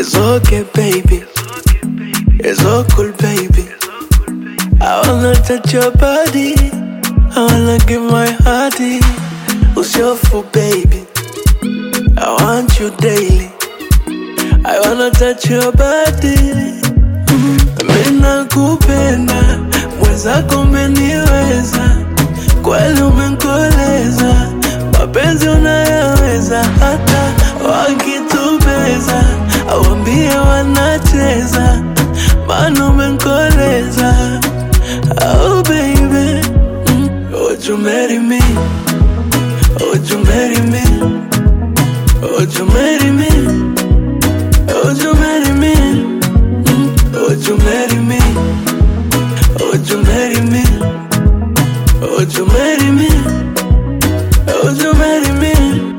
It's okay, baby. It's all cool, baby. I wanna touch your body. I wanna give my hearty. Who's your fool, baby? I want you daily. I wanna touch your body. Mm, Mina kupenda, mwenzako umeniweza, kweli umenkoleza, mapenzi unayaweza, hata wakitubeza, awambie wanacheza, maana umenkoleza. Oh baby, mm, would you marry me? Would you marry me? Would you marry me? Would you marry me? Mm, Would you marry me? Would you marry me? Would you marry me? Would you marry me?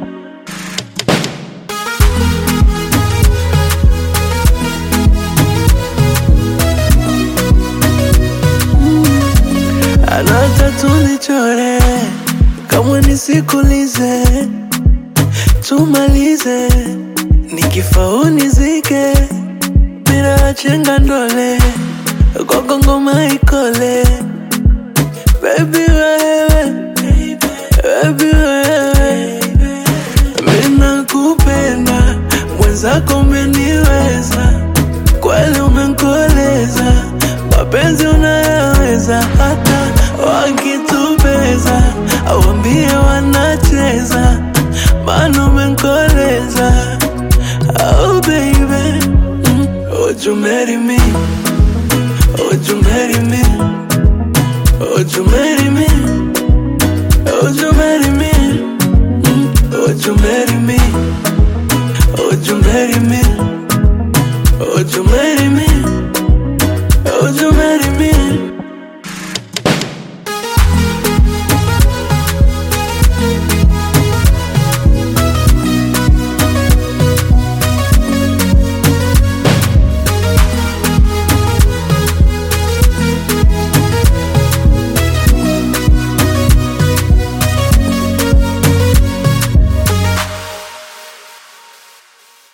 Anata tunichore kama nisikulize, tumalize nikifa unizike bila chenga ndole kwako ngoma ikole baby wewe baby wewe mina kupenda mwenzako umeniweza kweli umenkoleza mapenzi unayaweza hata wakitubeza awambie wanacheza maana umenkoleza oh baby mm, would you marry me would you marry me would you marry me would you marry me mm, would you marry me would you marry me